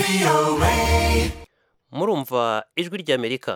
murumva ijwi ry'amerika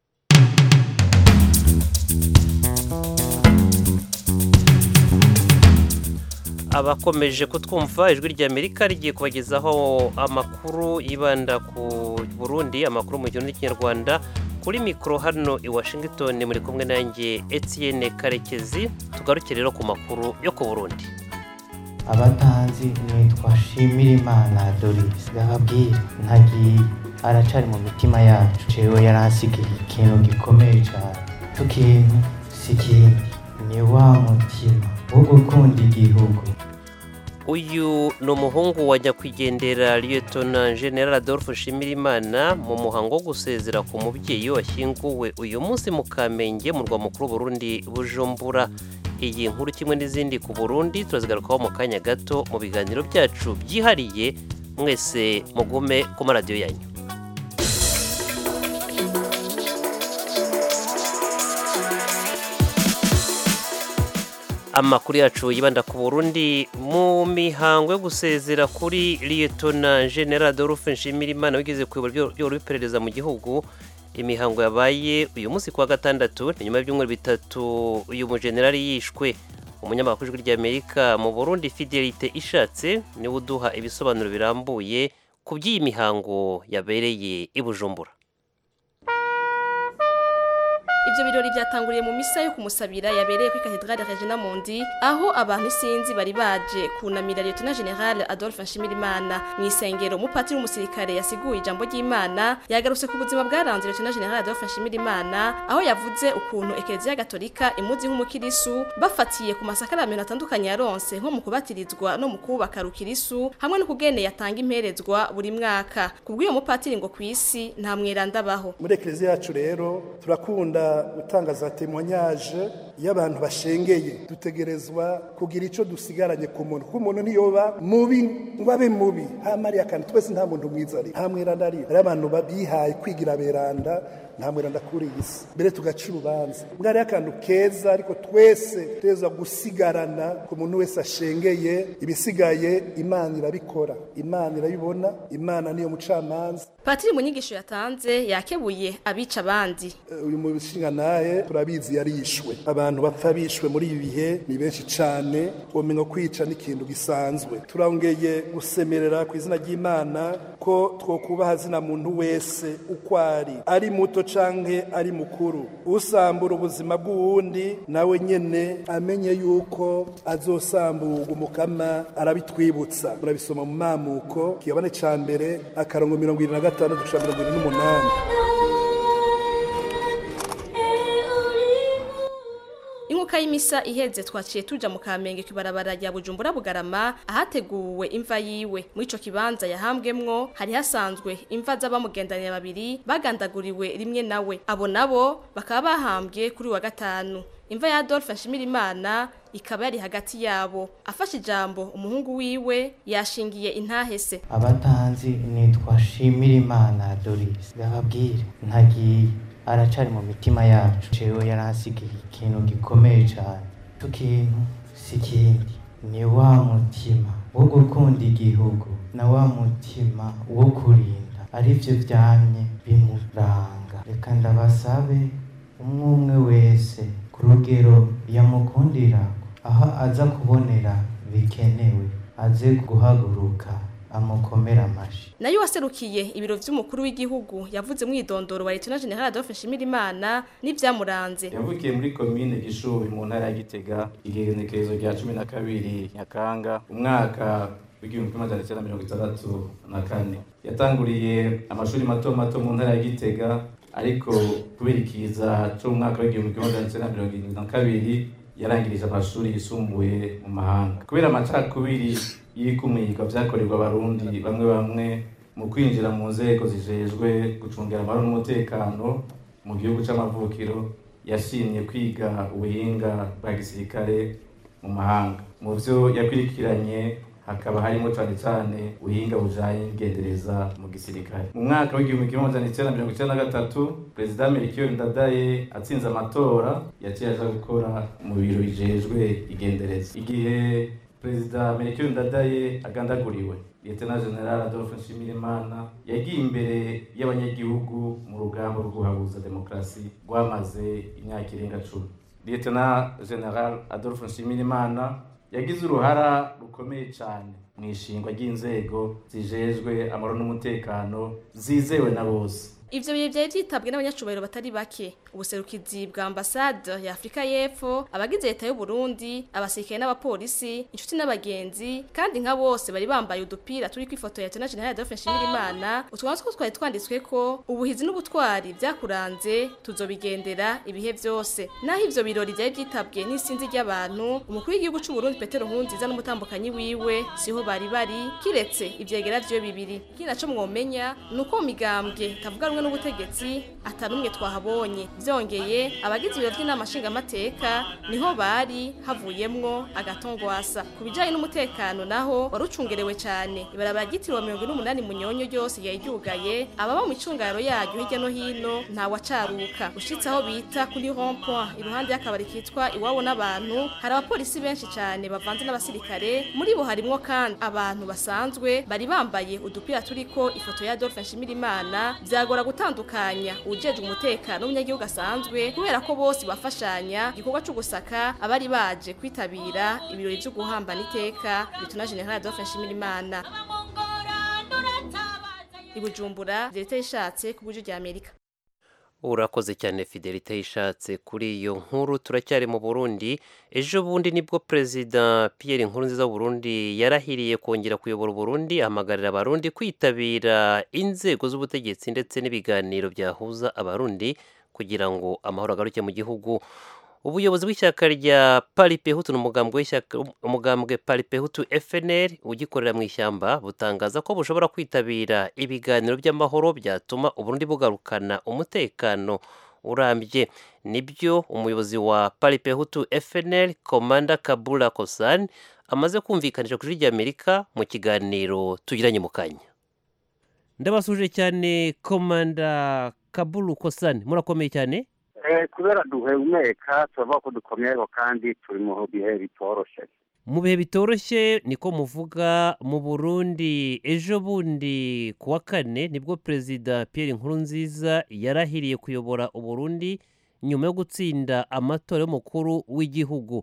abakomeje kutwumva ijwi ry'amerika rigiye kubagezaho amakuru yibanda ku burundi amakuru mu gihugu n'ikinyarwanda kuri mikoro hano i washington muri kumwe nanjye etienne karekezi tugaruke rero ku makuru yo ku burundi abatanzi nitwa shimirimana doris ndababwira ntagiye aracari mu mitima yacu jewe yaransigiye ikintu gikomeye cyane icyo kintu si ikindi ni wa mutima wo gukunda igihugu uyu ni umuhungu wa nyakwigendera liyetona general adolphe nshimirimana mu muhango wo gusezera ku mubyeyi washyinguwe uyu munsi mu kamenge mu rwa mukuru w'uburundi bujumbura iyi nkuru kimwe n'izindi ku burundi turazigarukaho mu kanya gato mu biganiro byacu byihariye mwese mugume ku maradiyo yanyu amakuru yacu yibanda ku burundi mu mihango yo gusezera kuri liyetona general adolphe nshimirimana wigeze kuyobora ibyo iperereza mu gihugu imihango yabaye uyu munsi kuwa gatandatu ni nyuma y'ibyumweru bitatu uyu mujenerali yishwe umunyamakuru w'ijwi ry'amerika mu burundi fidelite ishatse niwe uduha ibisobanuro birambuye ku by'iyi mihango yabereye i bujumbura Ibyo birori byatanguriye mu misa yo kumusabira yabereye kuri Cathedrale Regina Mundi aho abantu isinzi bari baje kunamira Lieutenant General Adolphe Nshimirimana mu isengero umupatiri w'umusirikare yasiguye ijambo ry'Imana yagarutse ku buzima bwaranze Lieutenant General Adolphe Nshimirimana aho yavuze ukuntu Eklezia Gatolika imuzi nk'umukirisu bafatiye ku masakaramento atandukanye yaronse nko mu kubatirizwa no mu kubaka rukirisu hamwe no kugene yatanga imperezwa buri mwaka kubw'uyo mupatiri ngo kwisi nta mweranda baho muri eklezia yacu rero turakunda gutanga za témoignage y'abantu bashengeye dutegerezwa kugira ico dusigaranye ku muntu kuko umuntu niyoba mubi ngo abe mubi hamari akantu twese nta muntu mwiza ari nta mweranda ari hari abantu babihaye kwigira beranda nta mweranda kuri iyi si mbere tugaca urubanza mbwa hariho akantu keza ariko twese tutegerezwa gusigarana ku muntu wese ashengeye ibisigaye imana irabikora imana irabibona imana niyo mucamanza Patiri mu nyigisho yatanze yakebuye abica abandi uyu mushinga naye turabizi yarishwe abantu bapfa bishwe muri ibi bihe ni benshi cyane ubumenyi kwica n'ikintu gisanzwe turongeye gusemerera ku izina ry'imana ko twokubaha zina muntu wese uko ari ari muto canke ari mukuru usambura ubuzima bw'uwundi nawe nyene amenye yuko azosamburwa umukama arabitwibutsa murabisoma mu mamuko kiyabane ca mbere akarongo mirongo irindwi na gatandatu gushika mirongo irindwi n'umunani Inkuka y'imisa iheze twaciye tuja mu Kamenge kwibarabara rya Bujumbura Bugarama ahateguwe imva yiwe muri ico kibanza yahambwemwo hari hasanzwe imva z'abamugendanira babiri bagandaguriwe rimwe nawe abo nabo bakaba bahambwe kuri wa gatanu imva ya Adolphe Nshimirimana ikaba yari hagati yabo afashe ijambo umuhungu wiwe yashingiye intahese abatanzi nitwa shimirimana doris ndababwira ntagiye aracari mu mitima yacu jewe yaransigiye ikintu gikomeye cyane icyo kintu si ikindi ni wa mutima wo gukunda igihugu na wa mutima wo kurinda arivyo vyamye bimuranga reka ndabasabe umwe umwe wese ku rugero yamukundira aho aza kubonera bikenewe aze guhaguruka amukomera amashi nayo waserukiye ibiro vy'umukuru w'igihugu yavuze mwidondoro wa Lieutenant General Adolphe Nshimirimana n'ivyamuranze yavukiye muri komine gishubi mu ntara ya gitega igenekerezo rya cumi na kabiri nyakanga umwaka w'igihumbi kimwe magana cyenda mirongo itandatu na kane yatanguriye amashuri mato mato mu ntara ya gitega ariko kubera ikiza cyo mu mwaka w'igihumbi kimwe magana cyenda mirongo irindwi na kabiri yarangirije amashuri yisumbuye mu mahanga kubera amacakubiri y'ikumirwa vyakorerwa abarundi bamwe bamwe mu kwinjira mu nzego zijejwe gucungira amahoro n'umutekano mu gihugu c'amavukiro yashimye kwiga ubuhinga bwa gisirikare mu mahanga mu vyo yakurikiranye hakaba harimo cane cane ubuhinga bujanye n'ingendereza mu gisirikare mu mwaka w'igihumbi kimwe amajana icenda mirongo icenda na gatatu perezida melchior ndadaye atsinze amatora yaciye aja gukora mu biro bijejwe igendereza igihe perezida melchior ndadaye agandaguriwe lieutenant general adolphe nshimirimana yagiye imbere y'abanyagihugu mu rugamba rwo guhabuza demokarasi rwamaze imyaka irenga cumi lieutenant general adolphe nshimirimana yagize uruhara rukomeye cyane mu ishingwa ry'inzego zijejwe amahoro n'umutekano zizewe na bose Ivyo bihe vyari vyitabwe n'abanyacubahiro batari bake ubuserukizi bwa ambasade ya Afrika y'Epfo abagize leta y'u Burundi abasirikare n'abapolisi inshuti n'abagenzi kandi nka bose bari bambaye udupira turi kwifoto ya Lieutenant General Adolphe Nshimirimana utwanzu two twari twanditswe ko ubuhizi n'ubutwari vyakuranze tuzobigendera ibihe vyose naho ivyo birori vyari vyitabwe n'isinzi ry'abantu umukuru w'igihugu c'u Burundi Petero Nkurunziza n'umutambukanyi wiwe siho bari bari kiretse ivyegera vyo bibiri kinaco mwomenya nuko mu migambwe tavuga rumwe n'ubutegetsi atanumwe twahabonye byongeye abagize ibiro by'inama nshingamateka niho bari havuyemwo agatongwasa ku bijyanye n'umutekano naho wari ucungerewe cyane ibarabara ryitiriwe mirongo ine n'umunani munyonyo ryose yari ryugaye ababa mu icungaro yaryo hirya no hino ntawacaruka ushitse aho bita kuri rond point iruhande y'akabari kitwa iwabo n'abantu hari abapolisi benshi cyane bavanze n'abasirikare muri bo harimwo kandi abantu basanzwe bari bambaye udupira turiko ifoto ya Adolphe Nshimirimana byagora gutandukanya ujejwe umutekano w'umunyagihugu asanzwe kubera ko bose bafashanya igikorwa cyo gusaka abari baje kwitabira ibirori byo guhambana iteka bituna General Adolphe Nshimirimana ibujumbura leta ishatse ku buryo rya Amerika urakoze cyane fidelite yishatse kuri iyo nkuru turacyari mu burundi ejo bundi nibwo perezida Pierre Nkurunziza w'uburundi yarahiriye kongera kuyobora uburundi ahamagarira abarundi kwitabira inzego z'ubutegetsi ndetse n'ibiganiro byahuza abarundi kugira ngo amahoro agaruke mu gihugu ubuyobozi bw'ishyaka rya paripehutu ni umugambwe w'ishyaka umugambwe paripehutu fnr ugikorera mu ishyamba butangaza ko bushobora kwitabira ibiganiro by'amahoro byatuma uburundi bugarukana umutekano urambye nibyo umuyobozi wa paripehutu fnr komanda kabula kosan amaze kumvikanisha kuri ry'amerika mu kiganiro tugiranye mu kanya ndabasuje cyane komanda kabulu kosan murakomeye cyane kubera duhumeka turavuga ko dukomeyeho kandi turi mu bihe bitoroshye mu bihe bitoroshye niko muvuga mu burundi ejo bundi ku wa kane nibwo perezida Pierre Nkurunziza yarahiriye kuyobora uburundi nyuma yo gutsinda amatora y'umukuru w'igihugu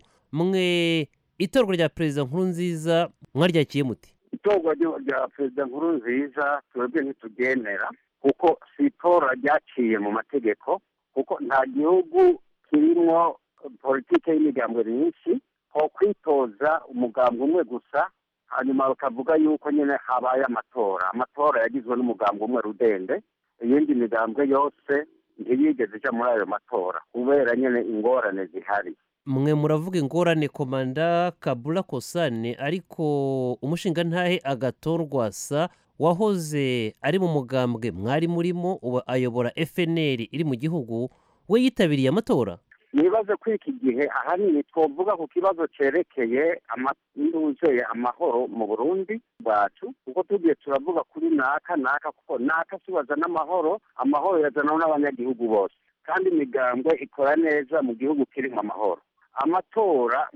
mwe itorwa rya perezida Nkurunziza mwaryakiye muti itorwa rya perezida Nkurunziza twebwe ntituryemera kuko si itora ryaciye mu mategeko kuko nta gihugu kirimo politiki y'imigambo myinshi ho kwitoza umugambi umwe gusa hanyuma bakavuga yuko nyine habaye amatora amatora yagizwe n'umugambi umwe rudende iyindi migambwe yose ntiyigeze ijya muri ayo matora kubera nyine ingorane zihari mwe muravuga ingorane komanda kabula kosane ariko umushinga ntahe agatorwa sa wahoze ari mu mugambwe mwari murimo ubu ayobora fnr iri mu gihugu we yitabiriye amatora nibaze ko iki gihe ahanini twavuga ku kibazo cyerekeye induzeye amahoro mu burundi bwacu kuko tugiye turavuga kuri naka naka kuko naka tubaza n'amahoro amahoro yazanaho n'abanyagihugu bose kandi imigambwe ikora neza mu gihugu kirimo amahoro amatora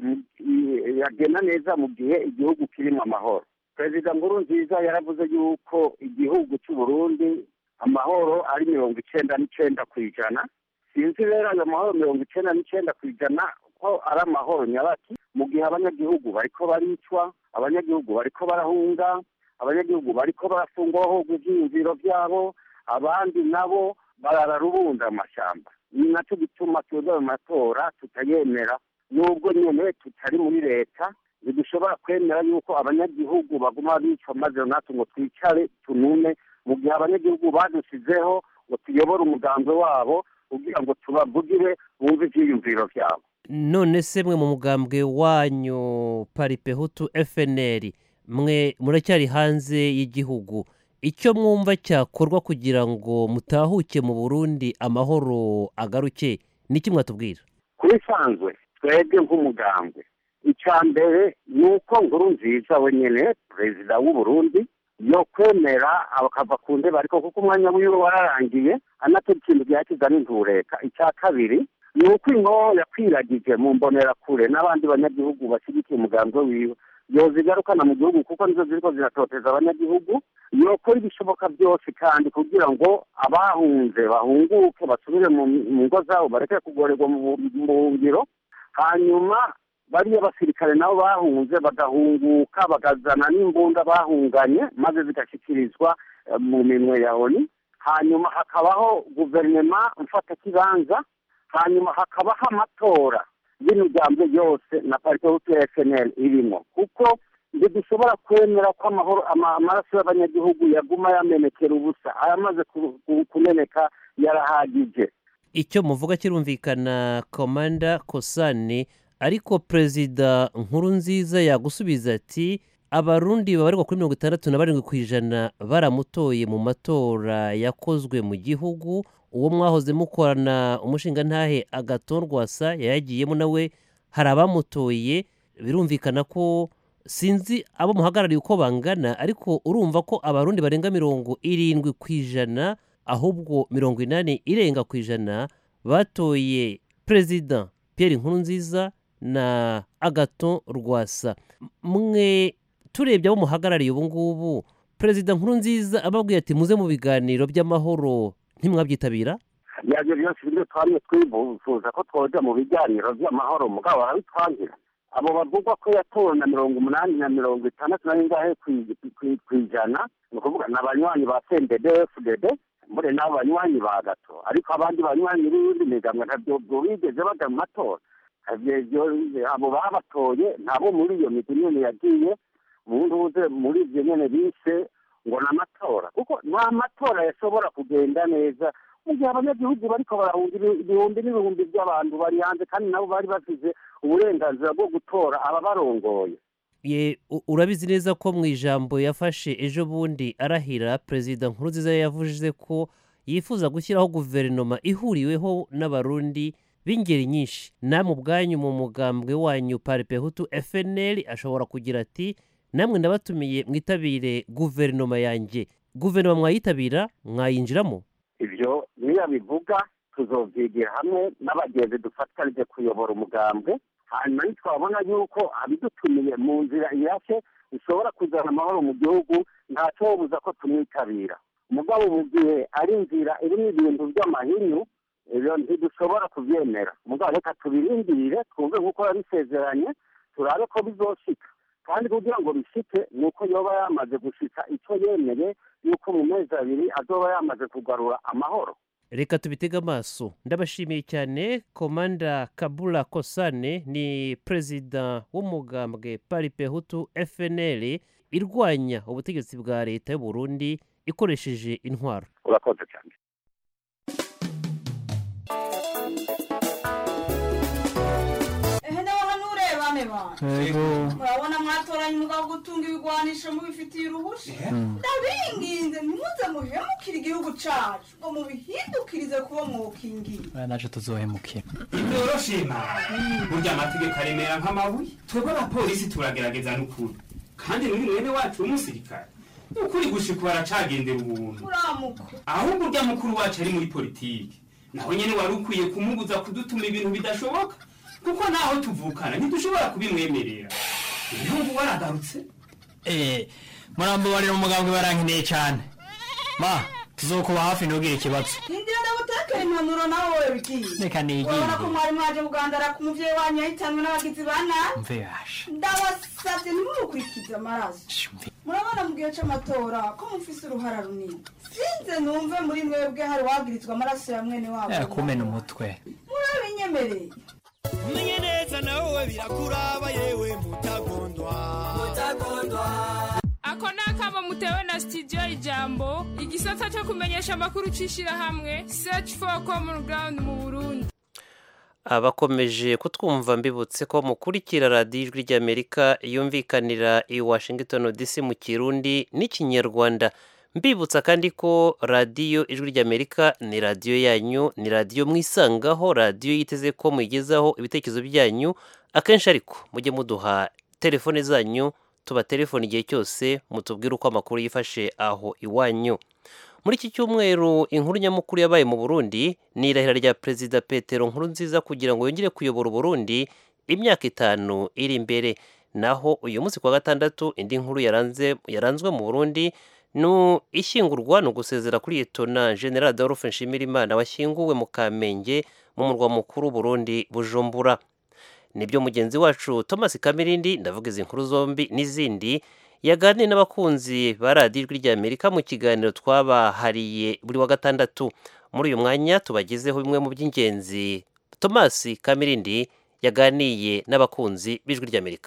yagenda neza mu gihe igihugu kirimo amahoro perezida nkurunziza yaravuze yuko igihugu cy'u Burundi amahoro ari mirongo icyenda n'icyenda ku ijana sinzi rero ayo mahoro mirongo icyenda n'icyenda ku ijana ko ari amahoro nyabaki mu gihe abanyagihugu bariko baricwa abanyagihugu bariko barahunga abanyagihugu bariko barafungwaho ibyiyumviro byabo abandi nabo barararubunda amashyamba ni nacyo gituma twebwe ayo matora tutayemera nubwo nyine tutari muri leta ntidushobora kwemera yuko abanyagihugu baguma bicwa maze natwe ngo twicare tunume mu gihe abanyagihugu badusizeho ngo tuyobore umugambi wabo kugira ngo tubavugire bumve ibyiyumviro byabo none se mwe mu mugambwe wanyu paripehutu fnr mwe muracyari hanze y'igihugu icyo mwumva cyakorwa kugira ngo mutahuke mu burundi amahoro agaruke niki mwatubwira kuri sanzwe twebwe nk'umugambwe icya mbere ni uko nkuru nziza wenyine perezida w'u Burundi yo kwemera akava ku ntebe ariko kuko umwanya wiwe wararangiye anatera ikintu gihakiza n'intureka icya kabiri ni uko inko yakwiragije mu mbonerakure n'abandi banyagihugu bashyigikiye umugambi wiwe yozigarukana mu gihugu kuko nizo ziriko ziratoteza abanyagihugu yokora ibishoboka byose kandi kugira ngo abahunze bahunguke basubire mu mu ngo zabo bareke kugorerwa mu bu- mu buhungiro hanyuma bariya basirikare nabo bahunze bagahunguka bagazana n'imbunda bahunganye maze zigashyikirizwa eh, mu minwe ya oni hanyuma hakabaho guverinoma mfatakibanza hanyuma hakabaho amatora y'imigambi yose na parike hutu ya fnl irimo kuko ntidushobora kwemera ko amahoro ama- amaraso y'abanyagihugu yaguma yamenekera ubusa ayamaze ku- ku- kumeneka yarahagije icyo muvuga kirumvikana komanda kosane ariko perezida nkuru nziza yagusubiza ati abarundi babarirwa kuri mirongo itandatu na barindwi ku ijana baramutoye mu matora yakozwe mu gihugu uwo mwahoze mukorana umushingantahe agaton rwasa yayagiyemo nawe hari abamutoye birumvikana ko sinzi abo muhagarariye uko bangana ariko urumva ko abarundi barenga mirongo irindwi ku ijana ahubwo mirongo inani irenga ku ijana batoye perezida Pierre Nkurunziza na agaton rwasa mwe turebye abo muhagarariye ubu ngubu perezida Nkurunziza ababwiye ati muze mu biganiro by'amahoro ntimwabyitabira ibyo byose ibyo twamye twifuza ko twoja mu biganiro by'amahoro mugabo barabitwangira abo bavugwa ko yatowe na mirongo umunani na mirongo itandatu na bingahe ku- ku- ku ijana ni ukuvuga ni abanywanyi ba cndd fdd mbure n'abo banywanyi ba gato ariko abandi banywanyi b'iyindi migambo ntabyo bwo bigeze baja mu matora Ivyo- ivyo- abo babatoye ntabo muri iyo migwi nyene yagiye mu ntuze muri ivyo nyene bise ngo ni amatora kuko nta matora yashobora kugenda neza mu gihe abanyagihugu bariko barahunga ibi- ibihumbi n'ibihumbi by'abantu bari hanze kandi nabo bari bafise uburenganzira bwo gutora ababarongoye ye u- urabizi neza ko mu ijambo yafashe ejo bundi arahira perezida nkurunziza yavuze ko yifuza gushyiraho guverinoma ihuriweho n'abarundi b'ingeri nyinshi namwe ubwanyu mu mugambwe wanyu paripehutu fnl ashobora kugira ati namwe ndabatumiye mwitabire guverinoma yanjye guverinoma mwayitabira mwayinjiramo ivyo niyo bivuga tuzovyigira hamwe n'abagenzi dufatanije kuyobora umugambwe hanyuma nitwabona yuko abidutumiye mu nzira irashe bishobora kuzana amahoro mu gihugu ntacobuza ko tumwitabira mugabo mu gihe ari inzira irimo ibintu by'amahinyu ibyo ntidushobora kubyemera mugabo reka tubirindire twumve nk'uko yabisezeranye turabe ko bizoshika kandi kugira ngo bishike ni uko yoba yamaze gushika icyo yemeye yuko mu mezi abiri azoba yamaze kugarura amahoro reka tubitege amaso ndabashimiye cyane komanda kabula kosane ni perezida w'umugambwe paripehutu fnl irwanya ubutegetsi bwa leta y'u Burundi ikoresheje intwaro urakoze cyane ehe nawe hano urebane bana murabona mwatoranye umugabo wo gutunga ibigwanisho mubifitiye uruhusha ndabinginze ntimuze muhemukire igihugu cacu ngo mubihindukirize kuba mwokingiye aya naje tuzohemukira ntiboroshima burya amategeko aremera nk'amabuye twebwe abapolisi turagerageza n'ukuri kandi n'uyu mwene wacu w'umusirikare ukuri gushika baracagendera ubuntu muramuko ahubwo urya mukuru wacu ari muri politiki naho nyene wari ukwiye kumubuza kudutuma ibintu bidashoboka kuko naho tuvukana ntidushobora kubimwemerera ibihugu waragarutse eh murambabarira umugambwe barankeneye cyane ma tuzokuba hafi ntugire ikibazo hindira ndagutekera impanuro nawe wowe bigiye reka nigire urabona ko mwari mwaje kugandara ku muvyeyi wanyu yahitanwe n'abagizi ba nabi mve yasha ndabasavye ntimumukurikize amaraso murabona mu gihe c'amatora ko mufise uruhara runini sinze numve muri mwebwe hari wagirizwa amaraso ya mwene wabo Eh, kumena umutwe murabinyemereye umenye neza nawe birakuraba yewe mutagondwa ako ni akamo mutewe na studio ijambo igisata cyo kumenyesha amakuru c'ishirahamwe search for common ground mu burundi abakomeje kutwumva mbibutse ko mukurikira radiyo ijwi ry'amerika yumvikanira i washington dc mu kirundi n'ikinyarwanda mbibutsa kandi ko radiyo ijwi ry'amerika ni radiyo yanyu ni radiyo mwisangaho radiyo yiteze ko muyigezaho ibitekerezo byanyu akenshi ariko mujye muduha telefone zanyu tuba telefone igihe cyose mutubwire uko amakuru yifashe aho iwanyu muri iki cyumweru inkuru nyamukuru yabaye mu burundi ni irahira rya perezida petero nkuru nziza kugira ngo yongere kuyobora uburundi imyaka itanu iri imbere naho uyu munsi kwa gatandatu indi nkuru yaranze yaranzwe mu burundi ni ishyingurwa ni ugusezera kuri Liyetona General Adolphe Nshimirimana washyinguwe mu Kamenge mu murwa mukuru Burundi Bujumbura nibyo mugenzi wacu Thomas Kamirindi ndavuga izi nkuru zombi n'izindi yaganiriye n'abakunzi ba radiyo ijwi ry'Amerika mu kiganiro twabahariye buri wa gatandatu muri uyu mwanya tubagezeho bimwe mu by'ingenzi Thomas Kamirindi yaganiye n'abakunzi b'ijwi ry'Amerika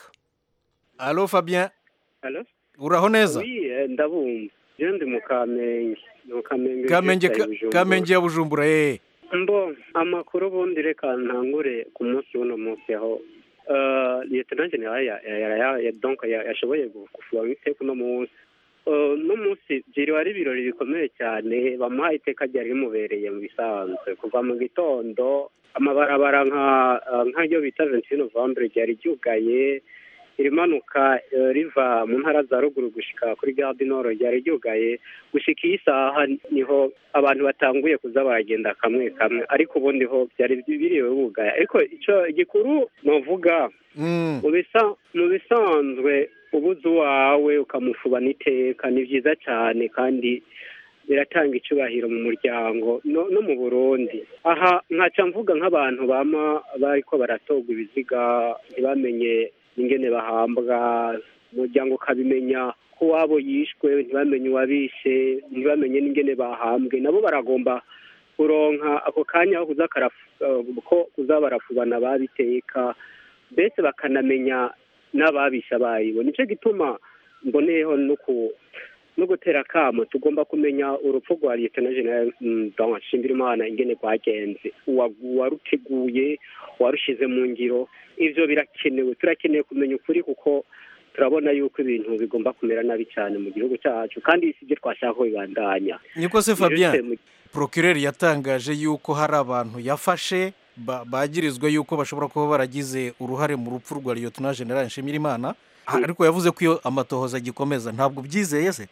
Allo Fabien Allo uraho neza Oui, eh, ndabumva je ndi mu Kamenge mu Kamenge Kamenge Vista ya ka- Bujumbura. Kamenge ya Bujumbura eh mbo amakuru ubundi reka ntangure ku munsi w'uno munsi aho uh, lieutenant general ya, ya, ya, ya, ya, donc ya- yashoboye gufuha iteka uno munsi Uh, uno munsi byiriwe ari ibirori bikomeye cyane bamuhaye iteka ryari rimubereye mu bisanzwe kuva mu gitondo amabarabara nka uh, nk'ayo bita 21 novembre ryari ryugaye irimanuka eh, riva mu ntara za ruguru gushika kuri gare du nord ryari ryugaye gushika iyi saha niho abantu batanguye kuza baragenda kamwe kamwe ariko ubundi ho byari biriwe bugaye ariko ico igikuru novuga mu bisa- mu bisanzwe ubuze uwawe ukamufubana iteka ni byiza cyane kandi biratanga icyubahiro mu muryango no, no mu burundi aha nkaca mvuga nk'abantu bama bariko baratogwa ibiziga ntibamenye ingene bahambwa umuryango ukabimenya ko wabo yishwe ntibamenye uwabishe ntibamenye n'ingene bahambwe nabo baragomba kuronka ako kanya ko kuza karafu- eh, ko kuza barafubana babiteka mbese bakanamenya n'ababisha bayibo nicyo gituma mboneyeho no ku no gutera akamo tugomba kumenya urupfu rwa liyetona jenerali nshimirimana ingene rwagenze uwa- uwaruteguye warushize mu ngiro ivyo birakenewe turakeneye kumenya ukuri kuko turabona yuko ibintu bigomba kumera nabi cyane mu gihugu cyacu kandi si byo twashaka ko bibandanya niko se Ivyo Fabien bise- procureur yatangaje yuko hari abantu yafashe ba- bagirizwa yuko bashobora kuba baragize uruhare mu rupfu rwa Lieutenant General Nshimirimana Ah, ariko yavuze ko iyo amatohoza agikomeza ntabwo byizeye se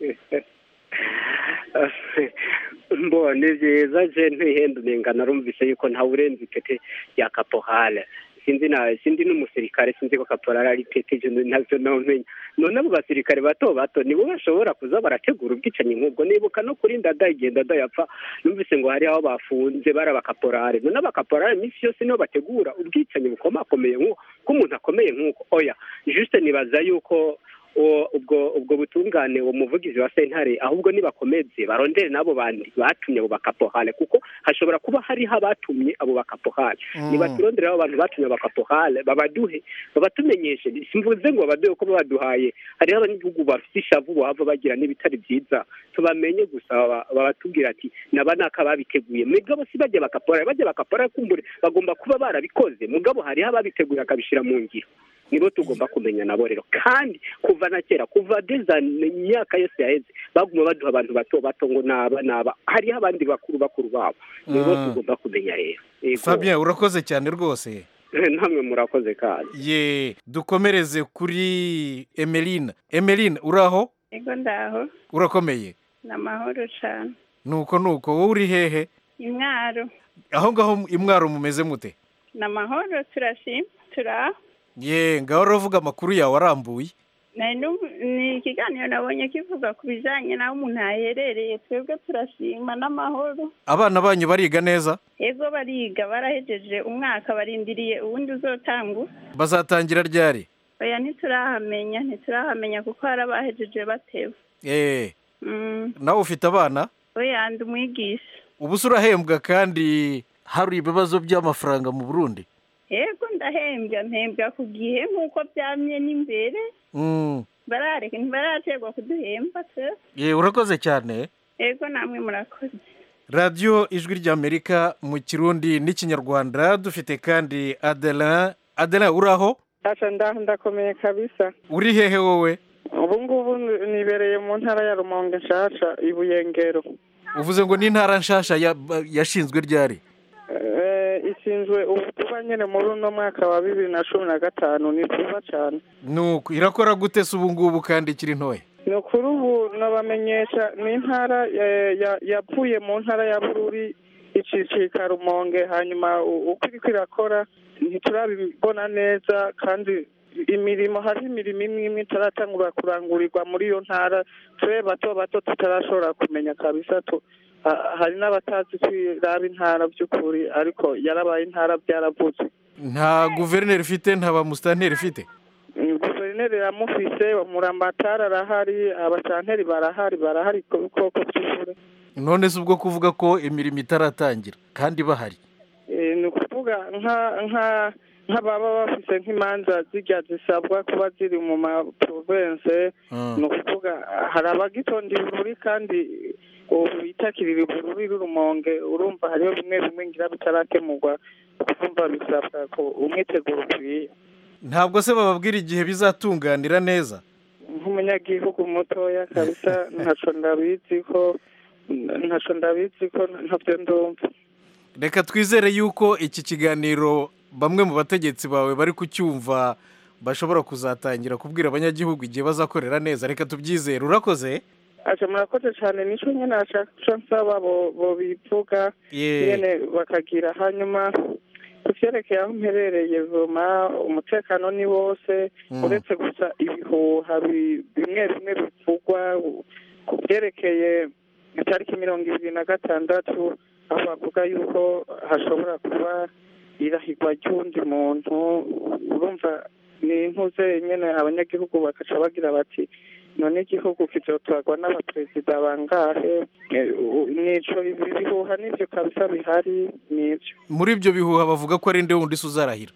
mbo ni byiza je ntihenda unenga narumvise yuko ntawe urenze ipete rya kaporale sinzi na sindi n'umusirikare sinzi ko kaporale ari ipete je ntavyo nomenya none abo basirikare bato bato nibo bashobora kuza barategura ubwicanyi nk'ubwo nibuka no kuri ndada igenda dayapfa numvise ngo hari aho bafunze bari abakaporale none abakaporale iminsi yose nibo bategura ubwicanyi bukomakomeye nk'uko ko umuntu akomeye nk'uko oya juste nibaza yuko uwo- ubwo ubwo butungane uwo muvugizi wa sentare ahubwo nibakomeze barondere n'abo bandi batumye abo bakapohale kuko hashobora kuba hariho abatumye abo bakapohale Mm. nibaturondere abo bantu batumye abo bakapohale babaduhe babatumenyeshe simvuze ngo babaduhe ko babaduhaye hariho abanyagihugu bafite ishavu bava bagira n'ibitari byiza tubamenye gusa baba- babatubwira ati naba naka babiteguye mugabo si bajya bakaporale bajya bakaporale kumbure bagomba kuba barabikoze mugabo hariho ababiteguye akabishyira mu ngiro nibo tugomba kumenya nabo rero kandi kuva na kera kuva deza imyaka yose yaheze baguma baduha abantu bato bato ngo naba naba hariho abandi bakuru bakuru babo nibo Mm. tugomba kumenya rero Yego. Fabien urakoze cyane rwose namwe murakoze kandi ye dukomereze kuri Emeline Emeline uraho ego ndaho urakomeye ni amahoro cyane nuko nuko wowe uri hehe imwaro aho ngaho imwaro mumeze mute ni amahoro turashima turaho ye ngaho uravuga amakuru yawe arambuye Nari numva- ni ikiganiro nabonye kivuga ku bijyanye n'aho umuntu aherereye twebwe turashima n'amahoro abana banyu bariga neza ego bariga barahejeje umwaka barindiriye uwundi uzotangura bazatangira ryari oya ntiturahamenya ntiturahamenya kuko hari abahejeje batewe eh Mm, nawe ufite abana oya ndi umwigisha ubu se urahembwa kandi hari ibibazo by'amafaranga mu burundi ego ndahembwa mpembwa ku gihe nk'uko byamye n'imbere Mm, barareka ntibaraterwa kuduhemba se ye urakoze cyane ego namwe murakoze radiyo ijwi ry'amerika mu kirundi n'ikinyarwanda dufite kandi adelin adelin uraho Acha nda ndakomeye kabisa uri hehe wowe ubu ngubu nibereye mu ntara ya rumonge nshasha ibuyengero uvuze ngo n'intara nshasha ya- yashinzwe ryari Eh, ishinzwe ubu kuba nyine muri uno mwaka wa bibiri na cumi na gatanu ni byiza cyane nuko irakora gute se ubu ngubu kandi ikiri ntoya ni ukuri ubu nabamenyesha ni intara eh, ya- yavuye mu ntara ya bururi icicika rumonge hanyuma u- uko iriko irakora ntiturabibona neza kandi imirimo hari imirimo imwe imwe itaratangura kurangurirwa muri iyo ntara twe bato bato tutarashobora kumenya kabisa tu ha- hari n'abatazi kwiraba intara by'ukuri ariko yarabaye intara byaravutse nta guverineri ifite nta bamusitanteri ifite Mm, guverineri iramufise umuramatari arahari abasanteri barahari barahari koko by'ukuri none se ubwo kuvuga ko imirimo itaratangira kandi bahari Eh, ni ukuvuga nka nka nk'ababa bafise nk'imanza zijya zisabwa kuba ziri mu maprovense ni ukuvuga hari abagitonda ibururi kandi ubu bitakirira ibururi rurumonge urumva hariho bimwe bimwe ngira bitarakemurwa ukumva bisabwa ko umwiteguro ukwiye ntabwo se bababwira igihe bizatunganira neza nk'umunyagihugu mutoya kabisa ntaco ndabizi ko ntaco ndabizi ko ntabyo ndumva reka twizere yuko iki kiganiro bamwe mu bategetsi bawe bari kucyumva bashobora kuzatangira kubwira abanyagihugu igihe bazakorera neza reka tubyizere urakoze aje murakoze cyane nico nyene ashaka co nsaba bo bo bivuga Ye. nyene bakagira hanyuma ku vyerekeye aho mperereye vuma umutekano ni wose Mm. uretse gusa ibihuha bi- bimwe bimwe bivugwa ku vyerekeye itariki mirongo ibiri na gatandatu aho bavuga yuko hashobora kuba irahigwa ry'uwundi muntu urumva ni impuze nyene abanyagihugu bakaca bagira bati none igihugu kizotwarwa n'abaperezida bangahe Eh, u- nico ibi bihuha nivyo kabisa bihari nivyo muri ibyo bihuha bavuga ko ari nde wundi se uzarahira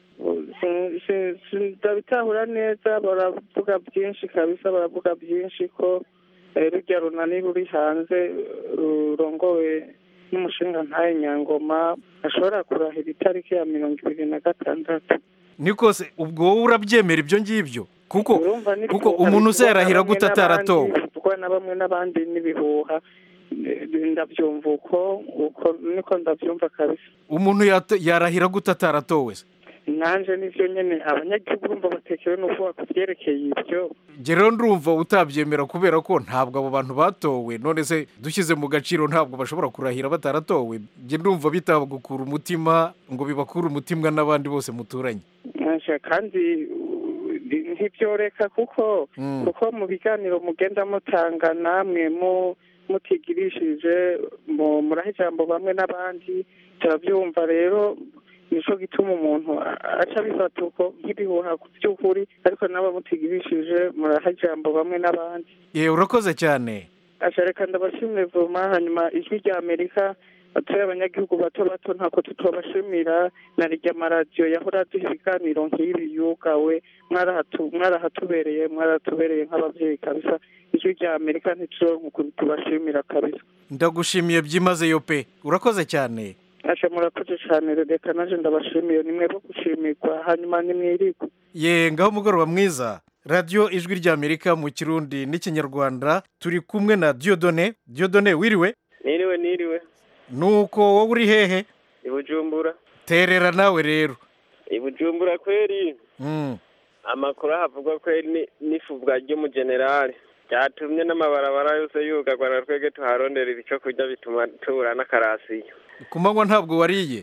Si- si- si- ndabitahura neza baravuga byinshi kabisa baravuga byinshi ko eh, rujya runani ruri hanze rurongowe n'umushinga ntaye nyangoma ashobora kurahira itariki ya mirongo ibiri na gatandatu niko se ubwo wowe urabyemera ibyo ngibyo kuko Urumva ni kuko ibihuha umuntu se bivugwa na yarahira bamwe gute ataratowe n'abandi, bivugwa na bamwe n'abandi n'ibihuha Eh, ndabyumva uko uko niko ndabyumva kabisa umuntu yata- yarahira gute ataratowe se nanje nivyo nyene abanyagihugu urumva batekewe n'uko bakuvyerekeye ibyo njye rero ndumva utabyemera kubera ko ntabwo abo bantu batowe none se dushyize mu gaciro ntabwo bashobora kurahira bataratowe njye ndumva bitabagukura umutima ngo bibakure umutima n'abandi bose muturanye Nanje kandi uh, ntibyoreka kuko Mm. kuko mu biganiro mugenda mutanga namwe mu mutigirishije mu muraha ijambo bamwe n'abandi turabyumva rero nico gituma umuntu a- aca bifata uko nk'ibihuha ku by'ukuri ariko nabo mutigirishije muraha ijambo bamwe n'abandi yewe urakoze cyane aca reka ndabashimire vuma hanyuma ijwi rya amerika turi abanyagihugu bato bato ntako tutobashimira na rirya amaradiyo yahora aduha ibiganiro nk'ibi yugawe mwarahatu- mwarahatubereye mwaratubereye nk'ababyeyi kabisa ijwi rya amerika ntituronke ukuntu tubashimira kabisa ndagushimiye byimazeyo pe urakoze cyane aca murakoze cyane reka naje ndabashimiye nimwe bo gushimirwa hanyuma nimwirigwe ye ngaho umugoroba mwiza radiyo ijwi ry'amerika mu kirundi n'ikinyarwanda turi kumwe na diyodone diyodone wiriwe niriwe niriwe nuko wowe uri hehe i bujumbura terera nawe rero i bujumbura kweri Mm. amakuru ahavugwa kweri ni- n'ifubwa ry'umujenerali ryatumye n'amabarabara yose yugarwa na twebwe tuharonderera icyo kurya bituma tubura n'akarasiyo ku manywa ntabwo wariye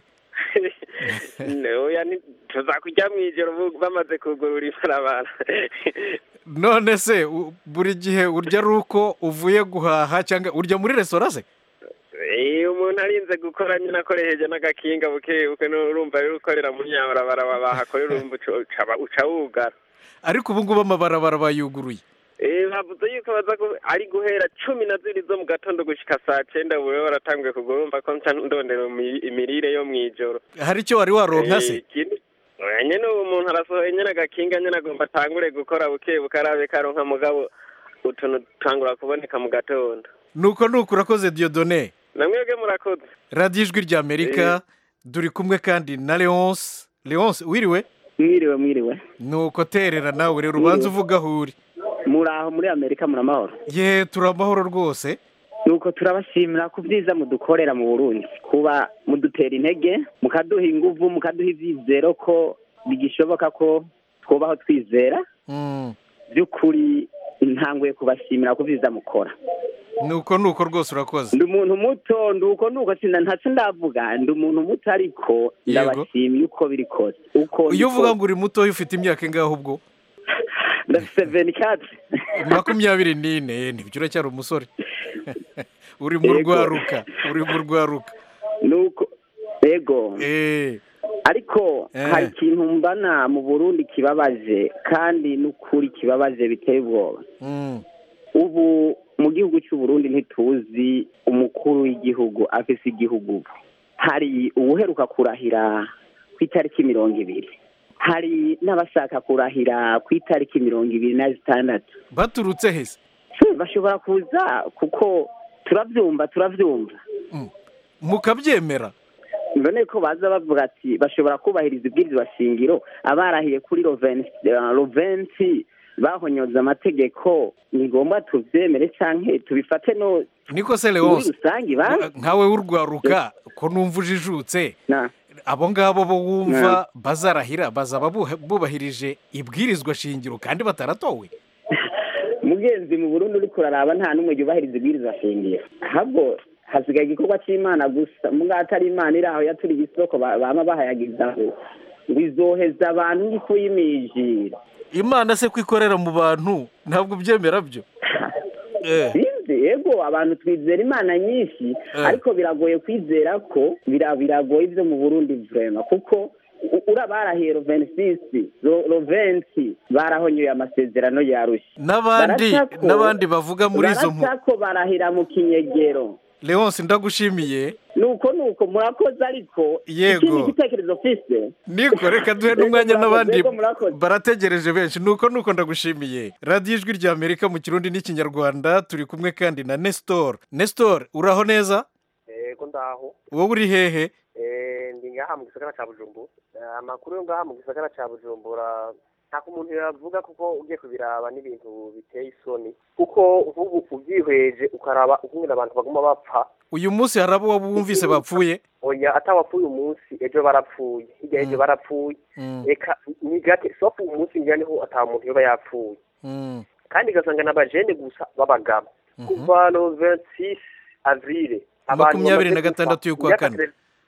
oya ni- tuza kurya mu ijoro bu- bamaze kugurura ibarabara none se u- buri gihe urya ari uko uvuye guhaha cyangwa urya muri resitora se iyo umuntu arinze gukora nyine akoresheje n'agakinga buke buke urumva rero ukorera mu nyabarabara bahakorera urumva uca- uca- uca wugara ariko ubu ngubu amabarabara bayuguruye Eh, bavuze yuko baza ku- ari guhera cumi na zibiri zo mu gatondo gushika saa cenda ubu rero baratanguye kugura urumva ko nca ndondera imi- imirire yo mw'ijoro hari icyo wari waronka se Eh, ikindi- oya, nyene ubu umuntu arasohoye nyene agakinga nyene agomba atangure gukora buke buke arabe karonka mugabo utuntu tangura kuboneka mu gatondo nuko nuko urakoze diyodone namwebwe murakoze radiyo ijwi ry'amerika turi kumwe kandi na leonce leonce wiriwe mwiriwe mwiriwe nuko terera nawe rero ubanza uvuga aho uri muri aho muri amerika muri amahoro ye turi amahoro rwose nuko turabashimira ku byiza mudukorera mu burundi kuba mudutera intege mukaduha inguvu mukaduha ibyizero ko bigishoboka ko twubaho twizera Mm. by'ukuri ntanguye kubashimira ku byiza mukora nuko nuko rwose urakoze ndi umuntu muto ndi uko nuko sinda ntacyo ndavuga ndi umuntu muto ariko ndabashimiye uko biri kose uko iyo uvuga ngo uri mutoya ufite imyaka ingahe ubwo ndafite veni kati makumyabiri n'ine ntibyo uracyari umusore uri mu Yego. rwaruka uri mu rwaruka nuko yego Eh, ariko Eh. hari ikintu mbana mu burundi kibabaje kandi n'ukuri kibabaje biteye ubwoba mm, ubu mu gihugu cy'u Burundi ntituzi umukuru w'igihugu afise igihugu ubu hari uwuheruka kurahira ku itariki mirongo ibiri hari n'abashaka kurahira ku itariki mirongo ibiri na zitandatu baturutse hese bashobora kuza kuko turabyumva turabyumva mukabyemera mbone ko baza bavuga ati bashobora kubahiriza ibwirizwa shingiro abarahiye kuri roventi bahonyoza amategeko ni ngombwa tubyemere cyangwa tubifate no niko se muri leonce rusange ba nkawe w'urwaruka ko numva ujijutse na abo ngabo bo wumva bazarahira bazaba buha- bubahirije ibwirizwa shingiro kandi bataratowe mugenzi mu burundi uri kuraraba nta n'umwe yubahiriza ibwirizwa shingiro ahubwo hasigaye igikorwa cy'imana gusa mugabo atari imana iri aho yaturiye isoko ba- bama bahayagizaho ngo izoheza abantu nk'ifu y'imijiro imana se ko ikorera mu bantu ntabwo ubyemera byo Eh. sinzi yego abantu twizera imana nyinshi Eh. ariko biragoye kwizera ko bira- biragoye ibyo mu burundi vrema kuko u- urabarahiye roventisisi roventi barahonyoye amasezerano yarushye n'abandi Baracako- n'abandi bavuga muri izo mpu baracako barahira mu kinyegero leonce ndagushimiye nuko nuko murakoze ariko Yego. ikindi gitekerezo mfise niko reka duhe n'umwanya Yego, n'abandi yego, murakoze. barategereje benshi nuko nuko ndagushimiye radiyo ijwi rya amerika mu kirundi n'ikinyarwanda turi kumwe kandi na nestor nestor uraho neza yego ndaho wowe uri hehe Eh, ndi ngaha mu gisagara ca bujumbura Eh, amakuru yo ngaha mu gisagara ca bujumbura ntako umuntu yavuga kuko ugiye kubiraba n'ibintu biteye isoni kuko nk'ubu ubyihweje ukaraba ukungena abantu baguma bapfa uyu munsi hari abo waba wumvise bapfuye oya atawapfuye umunsi ejo barapfuye hirya ejo barapfuye Mm. reka ni gake sofu umunsi ngira niho ata muntu yoba yapfuye Mm. kandi ugasanga n'abajene gusa b'abagabo kuva no 26 avril Makumyabiri na gatandatu y'ukwa kane.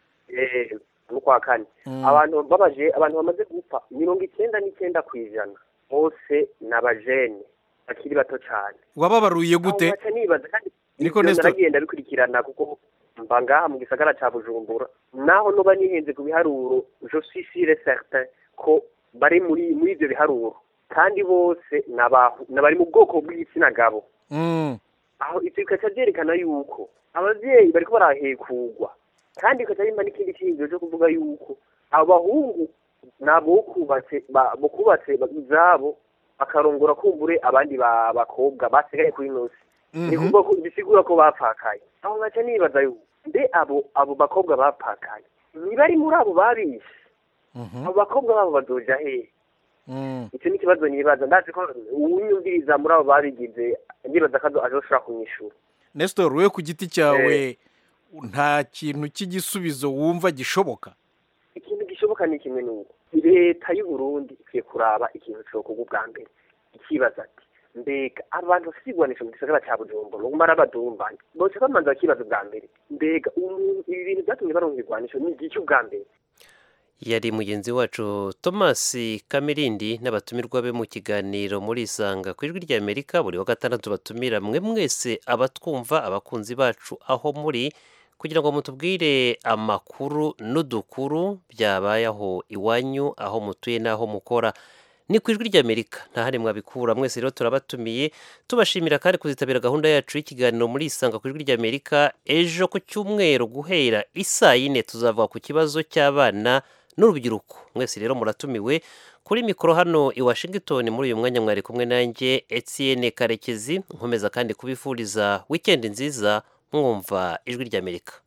n'ukwa kane Mm. abantu babaje abantu bamaze gupfa mirongo icyenda n'icyenda ku ijana bose ni abajene bakiri bato cyane wababaruye gute Aho ngaca nibaza kandi Niko ivyo Nestor. naragenda bikurikirana kuko mba ngaha mu gisagara ca bujumbura naho noba nihenze ku biharuro je suis sûr et certain ko bari muri muri ivyo biharuro kandi bose n'abahu- n'abari mu bwoko bw'igitsina gabo Mm. aho ivyo bikaca vyerekana yuko abavyeyi bariko barahekugwa kandi bikaca bimba n'ikindi cyiyumviro cyo kuvuga yuko abo bahungu nabo kubatse ba- bukubatse ba- izabo bakarongora kumbure abandi ba- bakobwa basigaye kuri nosi ni Mhm. kuvuga ko bisigura ko bapfakaye aho ngaca nibaza yuko mbe abo abo bakobwa bapfakaye ntibari muri abo babishe Mhm. abo bakobwa babo bazoja hehe Mm. icyo ni ikibazo nibaza ndazi ko uwunyumviriza muri abo babigize ndibaza ko azoshobora kunyishura nestor wowe ku giti cyawe nta kintu cy'igisubizo wumva gishoboka ikintu gishoboka ni kimwe n'uko leta y'u Burundi ikwiye kuraba ikintu cokorwa ubwa mbere ikibaza ati mbega abantu bafite igwanisho mu gisagara ca bujumbura baguma arabadumbanya boca bamanza bakibaza ubwa mbere mbega umuntu ibi bintu vyatumye baronka igwanisho ni igiki ubwa mbere yari mugenzi wacu thomas kamirindi n'abatumirwa be mu kiganiro muri isanga ku ijwi ry'amerika buri wa gatandatu batumira mwe mwese abatwumva abakunzi bacu aho muri kugira ngo mutubwire amakuru n'udukuru byabaye aho iwanyu aho mutuye n'aho mukora ni ku ijwi ry'amerika nta handi mwabikura mwese rero turabatumiye tubashimira kandi kuzitabira gahunda yacu y'ikiganiro muri isanga ku ijwi ry'amerika ejo ku cyumweru guhera isaa yine tuzavuga ku kibazo cy'abana n'urubyiruko mwese rero muratumiwe kuri mikoro hano i washington muri uyu mwanya mwari kumwe nanjye etienne karekezi nkomeza kandi kubifuriza wikendi nziza mwumva ijwi ry'amerika